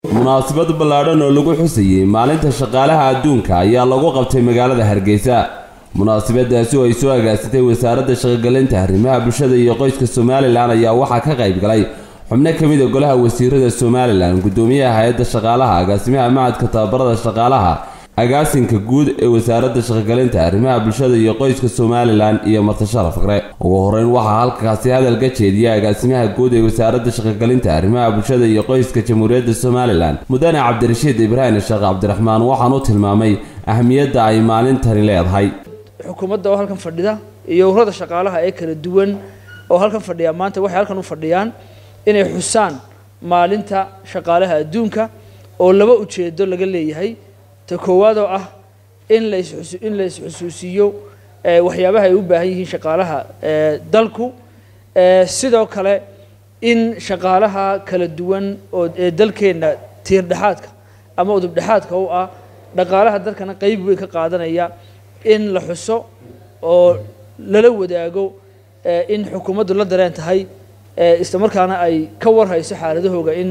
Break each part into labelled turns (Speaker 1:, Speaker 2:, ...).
Speaker 1: munaasabad ballaadhan oo lagu xusayey maalinta shaqaalaha adduunka ayaa lagu qabtay magaalada hargeysa munaasabadaasi oo ay soo agaasatay wasaaradda shaqogelinta arrimaha bulshada iyo qoyska somalilan ayaa waxaa ka qayb galay xubno ka mid a golaha wasiirada somalilan guddoomiyaha hay-adda shaqaalaha agaasimaha macadka tababarada shaqaalaha agaasinka guud ee wasaaradda shaqogelinta arrimaha bulshada iyo qoyska somalilan iyo martashara fakre ugu horeyn waxaa halkaasi hadal ka jeediyay agaasimaha guud ee wasaaradda shaqogelinta arrimaha bulshada iyo qoyska jamhuuriyadda somalilan mudane cabdirashiid ibraahim sheekh cabdiraxmaan waxaan u tilmaamay ahmiyadda ay maalintani leedahay
Speaker 2: xukuumadda oo halkan fadhida iyo ururada shaqaalaha ee kala duwan oo halkan fadhiya maanta waxay halkan u fadhiyaan inay xusaan maalinta shaqaalaha adduunka oo laba ujeedo laga leeyahay ta koowaad oo ah in las in la isxusuusiiyo waxyaabaha ay u baahan yihiin shaqaalaha dalku sidoo kale in shaqaalaha kala duwan oo ee dalkeenna tiirdhexaadka ama udubdhexaadka u ah dhaqaalaha dalkana qeyb weyn ka qaadanaya in la xuso oo lala wadaago in xukuumaddu la dareen tahay isla markaana ay ka warhayso xaaladahooga in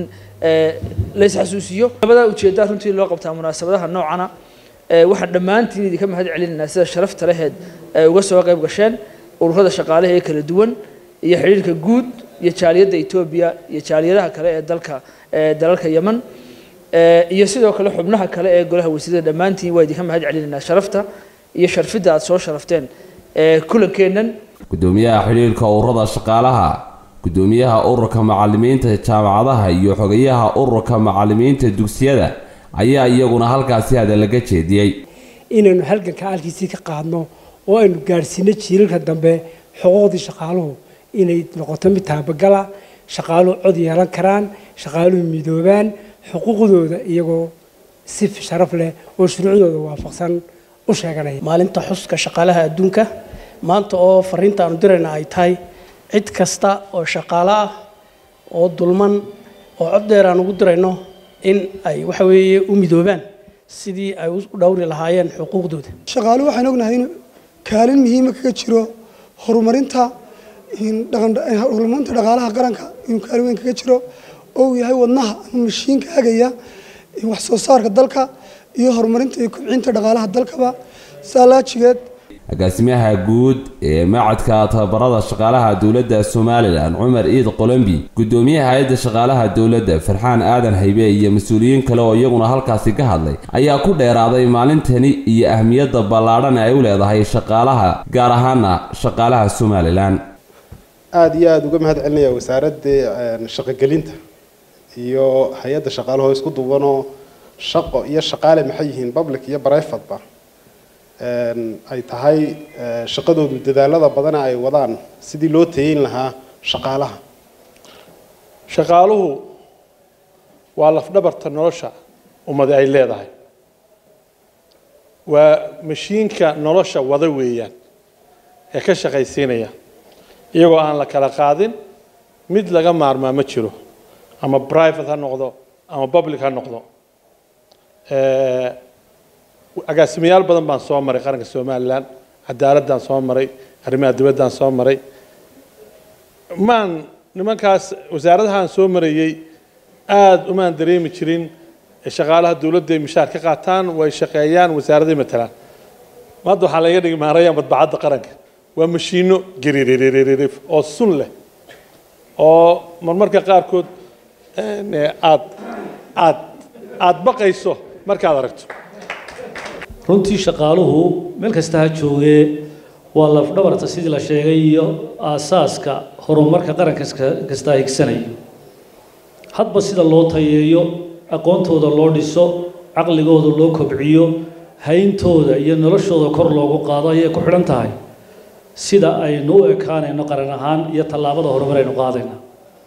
Speaker 2: la isxasuusiyo labadaa ujeeddaa runtii loo qabtaa munaasabadaha noocana waxaan dhammaantiin idinka mahad celinaynaa sida sharafta leheed ay uga soo qayb gasheen ururada shaqaalaha ee kala duwan iyo xidhiirka guud iyo jaaliyadda etoobiya iyo jaaliyadaha kale ee dalka dalalka yeman iyo sidoo kale xubnaha kale ee golaha wasiirada dhammaantiin waa idinka mahad celinaynaa sharafta iyo sharfidda aada soo sharafteen kulankeennan
Speaker 1: guddoomiyaha xidhiirka ururada shaqaalaha guddoomiyaha ururka macalimiinta jaamacadaha iyo xogayaha ururka macalimiinta dugsiyada ayaa iyaguna halkaasi hadalaga jeediyey
Speaker 3: inaynu halganka halkiisii ka qaadno oo aynu gaadhsiino jiilalka dambe xuquuqdii shaqaaluhu inay noqoto mid taabagala shaqaaluhu cod yeelan karaan shaqaaluhu midoobaan xuquuqdooda iyagoo si sharaf leh oo shuruucdooda waafaqsan u sheeganaya
Speaker 4: maalinta xuska shaqaalaha adduunka maanta oo fariinta aanu dirayna ay tahay cid kasta oo shaqaalo ah oo dulman oo cod dheer aan ugu dirayno in ay waxa weeye u midoobaan sidii ay u dhowri lahaayeen xuquuqdooda
Speaker 5: shaqaaluhu waxaan ognahay in kaalin muhiima kaga jiro horumarinta horumarinta dhaqaalaha qaranka inuu kaalin weyn kaga jiro oo uu yahay wadnaha ama mashiinka hagaya wax soo saarka dalka iyo horumarinta iyo kobcinta dhaqaalaha dalkaba saalaajigeed
Speaker 1: agaasimaha guud ee macadka tababarada shaqaalaha dowladda somalilan cumar iid qolombi guddoomiyaha hay-adda shaqaalaha dowladda farxaan aadan haybe iyo mas-uuliyiin kale oo iyaguna halkaasi ka hadlay ayaa ku dheeraaday maalintani iyo ahmiyadda ballaadhan ay u leedahay shaqaalaha gaar ahaana shaqaalaha somalilan
Speaker 6: aada iyo aada uga mahad celinaya wasaaradda shaqogelinta iyo hay-adda shaqaalahoo isku duwanoo shaqo iyo shaqaale maxay yihiin public iyo brivateba ay tahay shaqadoodu dadaalada badana ay wadaan sidii loo tayeyn lahaa shaqaalaha
Speaker 7: shaqaaluhu waa lafdhabarta nolosha ummadi ay leedahay waa mashiinka nolosha wada weeyaan ee ka shaqaysiinaya iyagoo aan la kala qaadin mid laga maarmaa ma jiro ama private ha noqdo ama public ha noqdo agaasimayaal badan baan soo maray qaranka somalilan cadaaladaan soo maray arrimaha dibaddaan soo maray maan nimankaas wasaaradahaan soo marayey aada umaan dareemi jirin shaqaalaha dowladda ay mishaar ka qaataan way shaqeeyaan wasaaraday matalaan hadda waxaa laga dhigi maarayaan badbacadda qaranka waa mashiino garirirririf oo sun leh oo marmarka qaarkood aad aad aada baqayso markaad aragto
Speaker 8: runtii shaqaaluhu meel kasta ha joogee waa lafdhabarta sidii la sheegay iyo aasaaska horumarka qaran kasta higsanayo hadba sida loo tayeeyo aqoontooda loo dhiso caqligooda loo kobciyo hayntooda iyo noloshooda kor loogu qaado ayay ku xidhan tahay sida aynu u ekaanayno qaran ahaan iyo tallaabada horumar aynu qaadayna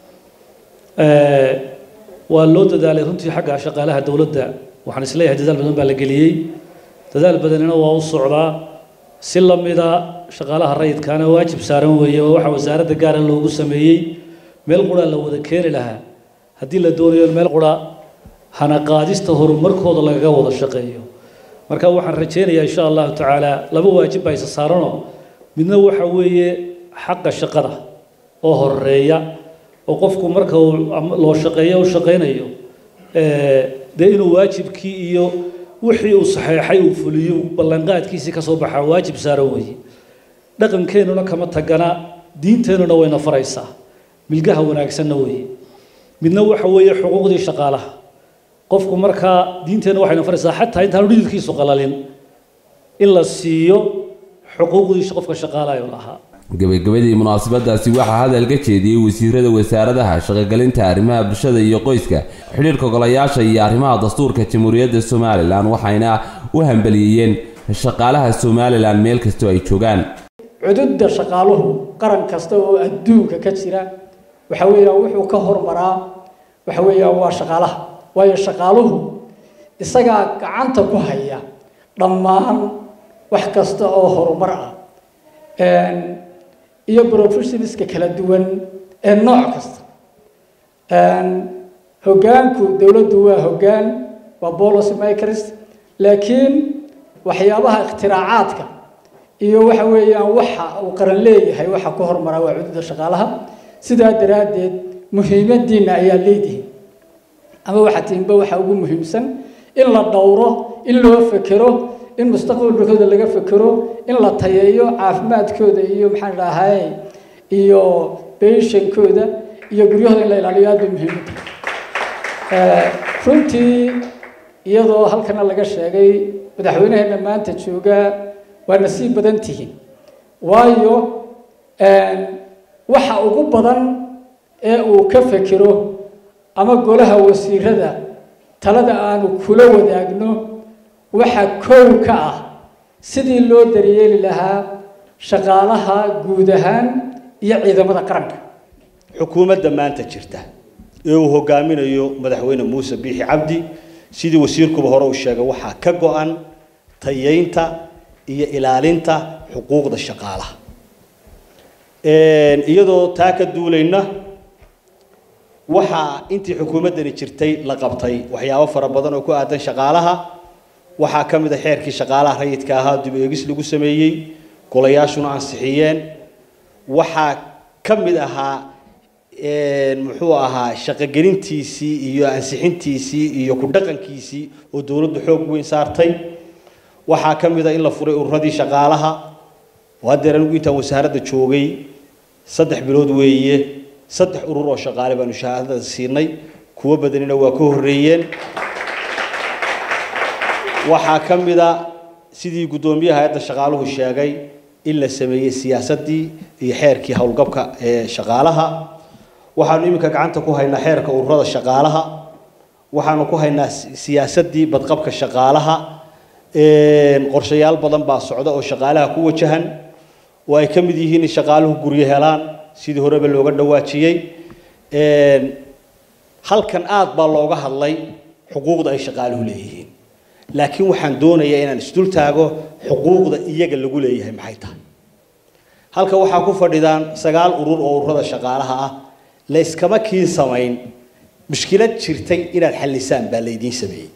Speaker 8: waa loo dadaalay runtii xagga shaqaalaha dowladda waxaan isleeyahay dadaal badan baa la geliyey dadaal badanina waa u socdaa si lamida shaqaalaha rayidkaana waajib saaran weeye oo waxaa wasaaradda gaara loogu sameeyey meel qura la wada keeni lahaa haddii la doonayo meel qura hana qaadista horumarkooda lagaga wada shaqeeyo marka waxaan rajaynayaa insha allahu tacaala laba waajib baa isa saaranoo midna waxa weeye xaqa shaqada oo horeeya oo qofku marka uu loo shaqeeyo u shaqaynayo dee inuu waajibkii iyo wixii uu saxeexay uu fuliyo ballanqaadkiisii ka soo baxaa waajib saaran weeye dhaqankeennuna kama tagana diinteennuna wayna faraysaa milgaha wanaagsanna weeye midna waxa weeye xuquuqdii shaqaalaha qofku markaa diinteenna waxayna faraysaa xataa intaanu dhididkiisu qalalin in la siiyo xuquuqdii qofka shaqaalaha uu lahaa
Speaker 1: gabagabadii munaasabadaasi waxaa hadal ka jeediyey wasiirada wasaaradaha shaqogelinta arrimaha bulshada iyo qoyska xidhiirka golayaasha iyo arrimaha dastuurka jamhuuriyadda somalilan waxayna u hambaliyeeyeen shaqaalaha somalilan meel kastoo ay joogaan
Speaker 9: cududda shaqaaluhu qaran kasta oo adduunka ka jira waxa weeyaan wuxuu ka hormaraa waxa weeyaan waa shaqaalaha waayo shaqaaluhu isagaa gacanta ku haya dhammaan wax kasta oo horumar ah iyo professionska kala duwan ee nooc kasta hoggaanku dowladdu waa hoggaan waa policy makers laakiin waxyaabaha ikhtiraacaaadka iyo waxa weeyaan waxa uu qaran leeyahay waxa ku hormaraa waa cududda shaqaalaha sidaa daraaddeed muhiimadiina ayaa leedihin ama waxa tiinba waxa ugu muhiimsan in la dhowro in loo fekero in mustaqbalkooda laga fekero in la tayeeyo caafimaadkooda iyo maxaan dhahay iyo beshankooda iyo guryahooda in la ilaaliyo aad bay muhiim u tahay runtii iyadoo halkana laga sheegay madaxweynaheena maanta joogaa waa nasiib badan tihiin waayo waxa ugu badan ee uu ka fekero ama golaha wasiirada talada aanu kula wadaagno waxa kow ka ah sidii loo daryeeli lahaa shaqaalaha guud ahaan iyo ciidamada qaranka
Speaker 10: xukuumadda maanta jirta ee uu hogaaminayo madaxweyne muuse biixi cabdi sidii wasiirkuba hore uu sheegay waxaa ka go-an tayeynta iyo ilaalinta xuquuqda shaqaalaha iyadoo taa ka duulayna waxaa intii xukuumaddani jirtay la qabtay waxyaabo fara badan oo ku aadan shaqaalaha waxaa ka mid a xeerkii shaqaalaha rayidka ahaa dib eegis lagu sameeyey golayaashuna ansixiyeen waxaa ka mid ahaa muxuu ahaa shaqogelintiisii iyo ansixintiisii iyo ku dhaqankiisii oo dowladdu xoog weyn saartay waxaa ka mid a in la furay ururadii shaqaalaha oo haddeer anigu intaan wasaaradda joogay saddex bilood weeye saddex urur oo shaqaale baanu shahaadada siinay kuwo badanina waa ka horreeyeen waxaa ka mid a sidii guddoomiyaha hay-adda shaqaaluhu sheegay in la sameeyey siyaasaddii iyo xeerkii howlgabka ee shaqaalaha waxaanu iminka gacanta ku haynaa xeerka ururada shaqaalaha waxaanu ku haynaa siyaasaddii badqabka shaqaalaha qorshayaal badan baa socda oo shaqaalaha ku wajahan oo ay ka mid yihiin in shaqaaluhu guryo helaan sidii horeba looga dhawaajiyey halkan aad baa looga hadlay xuquuqda ay shaqaaluhu leeyihiin laakiin waxaan doonayaa inaan isdul taago xuquuqda iyaga lagu leeyahay maxay tahay halka waxaa ku fadhidaan sagaal urur oo ururada shaqaalaha ah la iskama kiin samayn mushkilad jirtay inaad xallisaan baa laydiin sameeyey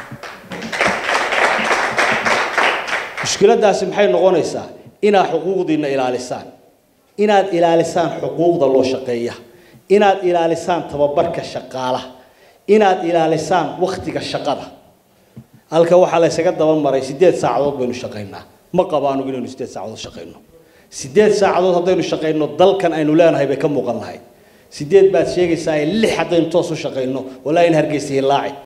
Speaker 10: mushkiladaasi maxay noqonaysaa inaad xuquuqdiina ilaalisaan inaad ilaalisaan xuquuqda loo shaqeeya inaad ilaalisaan tababarka shaqaalaha inaad ilaalisaan waktiga shaqada halka waxaa laysaga daba maray sideed saacadood baynu shaqaynaa ma qabo anugu inaynu sideed saacadood shaqayno sideed saacadood haddaynu shaqayno dalkan aynu leenahay bay ka muuqan lahayd sideed baad sheegaysaa lix haddaynu toos u shaqayno walaa in hargeysa hilaaci